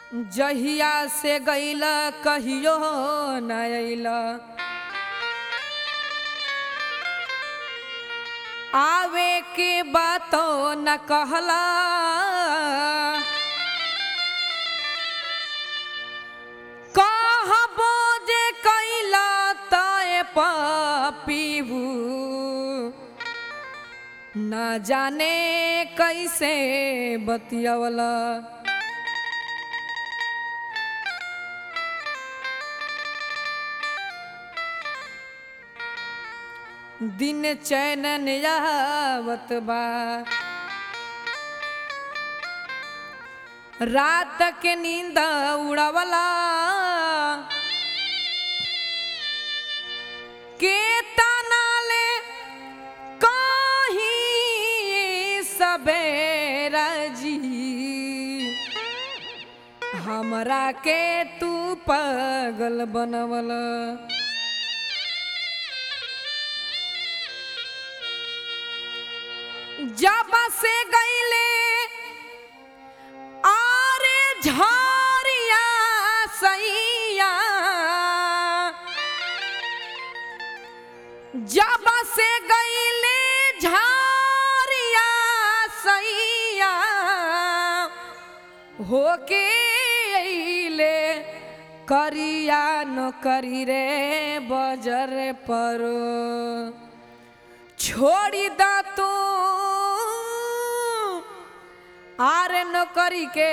जहिया से गईल कहियो न अइल आवे के बातो न कहला कहबो जे कैला तय पीबू न जाने कैसे बतियवला दिन चैन आवत बा रात के नींद उड़वला के तनाले कहीं सबेरा जी हमरा के तू पागल बनवला जब से गईले आरे झारिया सैया जब से गईले झारिया सैया होके अइले करिया न करी रे बजर पर छोड़ी दा तू आर नौकरी के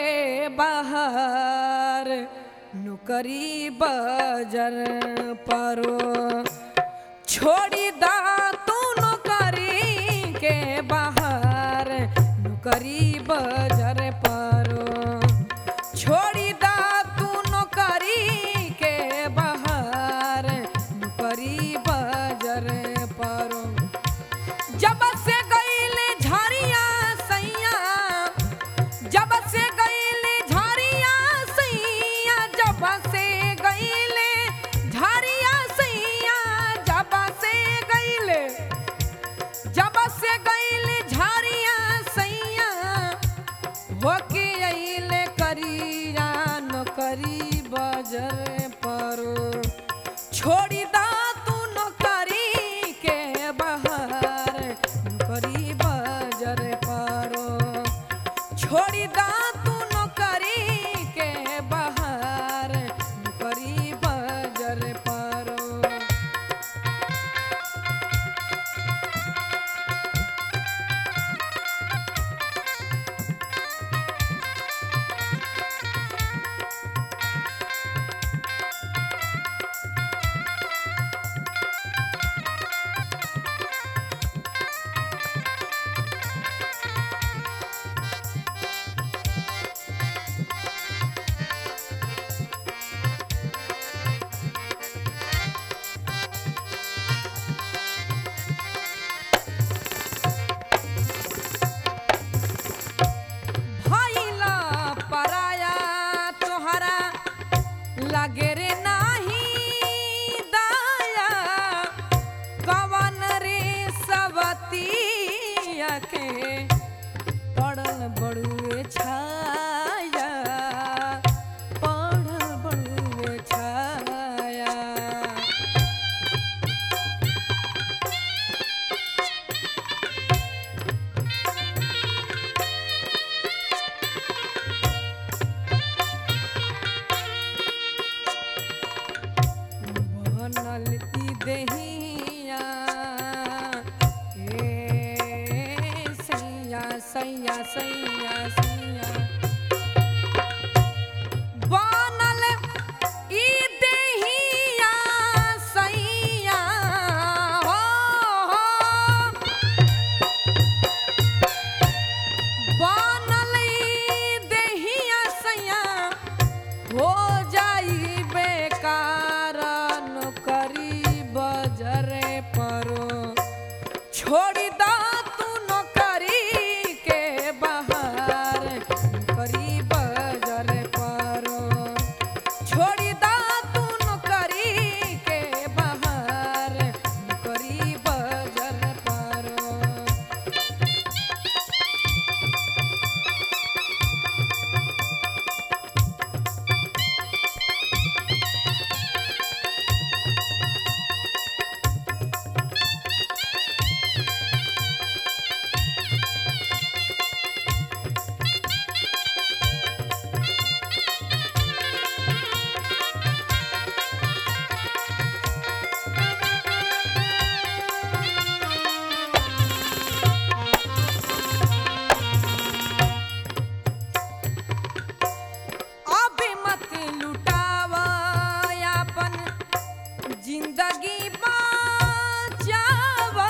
बाहर नौकरी बजर परो छोड़ी दा तू नौकरी के बाहर नौकरी बजर परो छोड़ी दा तू नौकरी के बाहर नौकरी बजर परो जब से गईले झारिया सैया जब से गईले झारिया सैया जब से गईले झारिया सैया जब से गईले जब से गईले झारिया सैया होके अइले करिया नौकरी बजर परो छोड़ी दा तू नौकरी के बाहर नौकरी बजर परो छोड़ी दा तू नौकरी के बाहर नौकरी बजर परो भइला पराया तोहरा लागे रे नाही दाया कवन रे सवतिया के पड़ल बड़ुए छाया पड़ल बड़ुए छाया बनल ई देहिया ए सैया सैया सैया सैया बनल ई देहिया सैया हो हो बनल ई देहिया सैया हो जाई बेकार नौकरी बजरे परो छोड़ी दा तू नौकरी के बाहर नौकरी बजरे परो छोड़ी दा तू नौकरी के बाहर नौकरी बजरे परो जिंदगी बचावा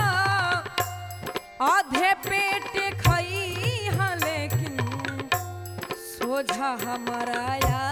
आधे पेट खई हा लेकिन सोझा हमारा